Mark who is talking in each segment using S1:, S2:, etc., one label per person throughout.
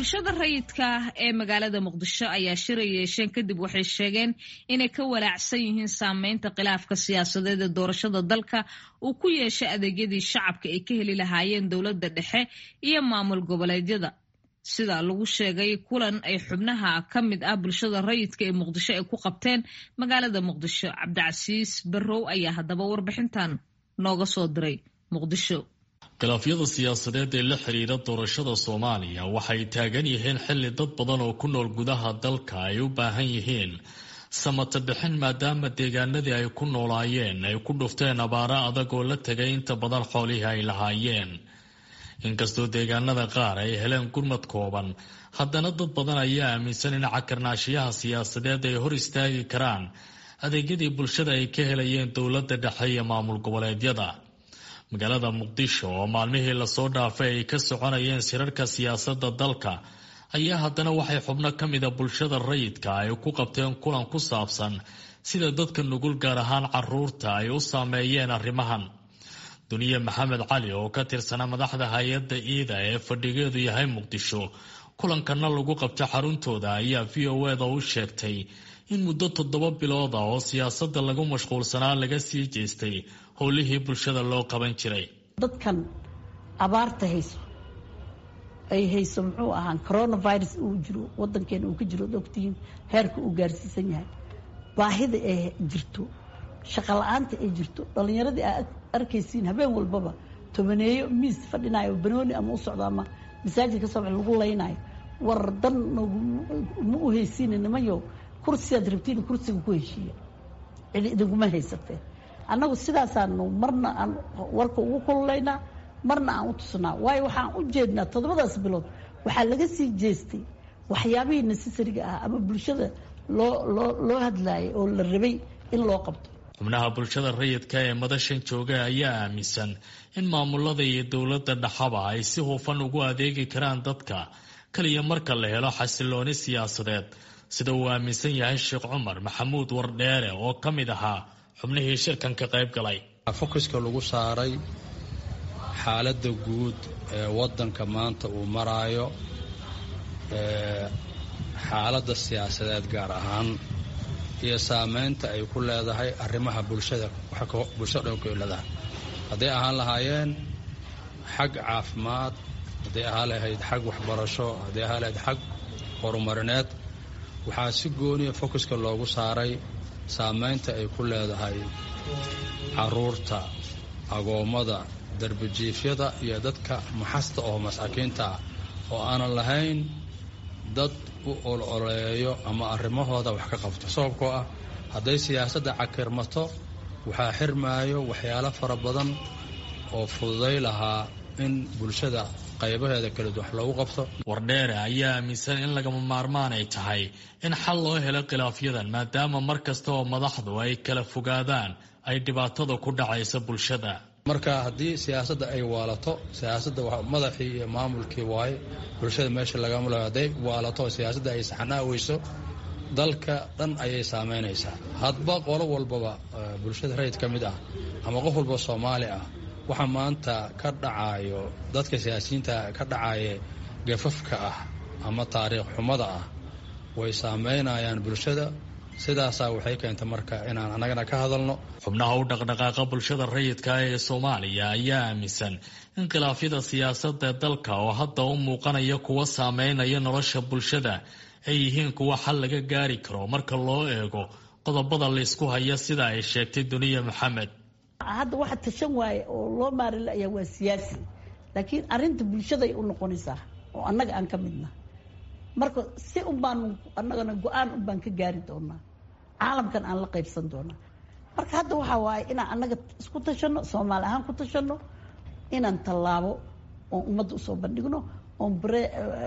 S1: bulshada rayidka ah ee magaalada muqdisho ayaa shira yeesheen kadib waxay sheegeen inay ka walaacsan yihiin saameynta khilaafka siyaasadeed ee doorashada dalka uu ku yeeshay adeegyadii shacabka ay ka heli lahaayeen dowladda dhexe iyo maamul goboleedyada sida lagu sheegay kulan ay xubnaha ka mid ah bulshada rayidka ee muqdisho ay ku qabteen magaalada muqdisho cabdicasiis barrow ayaa haddaba warbixintan nooga soo diray muqdisho
S2: khilaafyada siyaasadeed ee la xiriira doorashada soomaaliya waxay taagan yihiin xilli dad badan oo ku nool gudaha dalka ay u baahan yihiin samata bixin maadaama deegaanadii ay ku noolaayeen ay ku dhufteen abaaro adag oo la tegay inta badan xoolihii ay lahaayeen inkastoo deegaanada qaar ay heleen gurmad kooban haddana dad badan ayaa aaminsan in cakarnaashiyaha siyaasadeed ay hor istaagi karaan adeegyadii bulshada ay ka helayeen dowladda dhexe iyo maamul goboleedyada magaalada muqdisho oo maalmihii lasoo dhaafay ay ka soconayeen sirarka siyaasadda dalka ayaa haddana waxay xubno ka mida bulshada rayidka ay ku qabteen kulan ku saabsan sida dadka nugul gaar ahaan caruurta ay u saameeyeen arrimahan duniye maxamed cali oo ka tirsana madaxda hay-adda iida ee fadhigeedu yahay muqdisho kulankana lagu qabta xaruntooda ayaa v o eda u sheegtay in muddo toddoba bilooda oo siyaasadda lagu mashquulsanaa laga sii jeestay howlihii bulshada loo qaban jiray
S3: dadkan abaarta hayso ay hayso muxuu ahaan coronavirus uu jiro wadankeena uu ka jiro od ogtihiin heerka uu gaarsiisan yahay baahida ay jirto shaqo la-aanta ay jirto dhalinyaradii aa arkaysiin habeen walbaba tobaneeyo miis fadhinayo banooni ama u socdo ama masaajid ka soo bax lagu laynayo war dan ma u haysiina nimanyo kursigaad rabtiin kursiga ku heshiiya cidi idinkuma haysatee annagu sidaasaanu marna aan warka ugu kululaynaa marna aan u tusnaa waayo waxaan u jeednaa toddobadaas bilood waxaa laga sii jeestay waxyaabihii necessariga ah ama bulshada loo loo loo hadlaayay oo la rabay in loo qabto
S2: xubnaha bulshada rayidka ee madashan jooga ayaa aaminsan in maamulada iyo dowladda dhaxaba ay si hufan ugu adeegi karaan dadka kaliya marka la helo xasilooni siyaasadeed sida uu aaminsan yahay sheekh cumar maxamuud wardheere oo ka mid ahaa xubnihii shirkan ka qayb galay
S4: fokuska lagu saaray xaaladda guud ee waddanka maanta uu maraayo xaaladda siyaasadeed gaar ahaan iyo saameynta ay ku leedahay arrimaha bulshada bulshada dhan ku leedahay hadday ahaan lahaayeen xag caafimaad hadday ahaan lahayd xag waxbarasho hadday ahaan lahayd xag horumarineed waxaa si gooniya fokuska loogu saaray saameynta ay ku leedahay caruurta agoommada darbijiifyada iyo dadka maxasta oo masaakiinta ah oo aanan lahayn dad u ololeeyo ama arrimahooda wax ka qabto sababkoo ah hadday siyaasadda cakirmato waxaa xirmaayo waxyaalo fara badan oo fududay lahaa in bulshada qaybaheeda kala duwan wax loogu qabto
S2: wardheere ayaa aaminsan in lagama maarmaan ay tahay in xal loo helo khilaafyadan maadaama mar kasta oo madaxdu ay kala fogaadaan ay dhibaatada ku dhacaysa bulshada
S4: marka haddii siyaasadda ay waalato siyaasadda madaxii iyo maamulkii waaye bulshada meesha lagamalo hadday waalato siyaasadda ay saxnaa weyso dalka dhan ayay saameynaysaa hadba qolo walbaba bulshada rayid ka mid ah ama qof walba soomaali ah waxa maanta ka dhacayo dadka siyaasiyiinta ka dhacaya gafafka ah ama taariikh xumada ah way saameynayaan bulshada sidaasaa waxay keentay marka inaan annagana ka hadalno
S2: xubnaha u dhaqdhaqaaqa bulshada rayidka ee soomaaliya ayaa aaminsan in khilaafyada siyaasadda dalka oo hadda u muuqanaya kuwa saameynaya nolosha bulshada ay yihiin kuwa xal laga gaari karo marka loo eego qodobada laysku haya sida ay sheegtay duniya maxamed
S3: hadda waxa tashan waaye oo loo maarilaya waa siyaasi laakiin arinta bulshaday u noqonaysaa oo annaga aan ka midna marka si un baan annagana go-aan un baan ka gaari doonaa caalamkan aan la qaybsan doonaa marka hadda waxaa waaye inaan annaga isku tashano soomaali ahaan ku tashano inaan tallaabo oon ummadda usoo bandhigno oon bare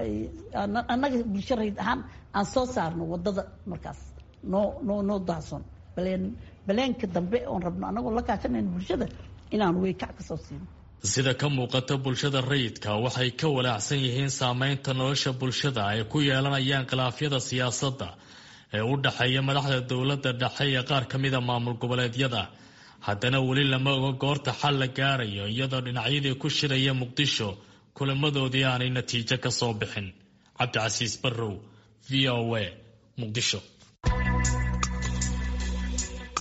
S3: annaga bulsho rayd ahaan aan soo saarno waddada markaas noo noo noo daahson baleen baleenka dambe oon rabno annagoo la kaashanayno bulshada inaan weykac ka soo siino
S2: sida ka muuqata bulshada rayidka waxay ka walaacsan yihiin saameynta nolosha bulshada ay ku yeelanayaan khilaafyada siyaasadda ee u dhexeeya madaxda dowladda dhexe iyo qaar ka mida maamul goboleedyada haddana weli lama oga goorta xal la gaarayo iyadoo dhinacyadii ku shiraya muqdisho kulamadoodii aanay natiijo ka soo bixin cabdicasiis barrow v o a muqdisho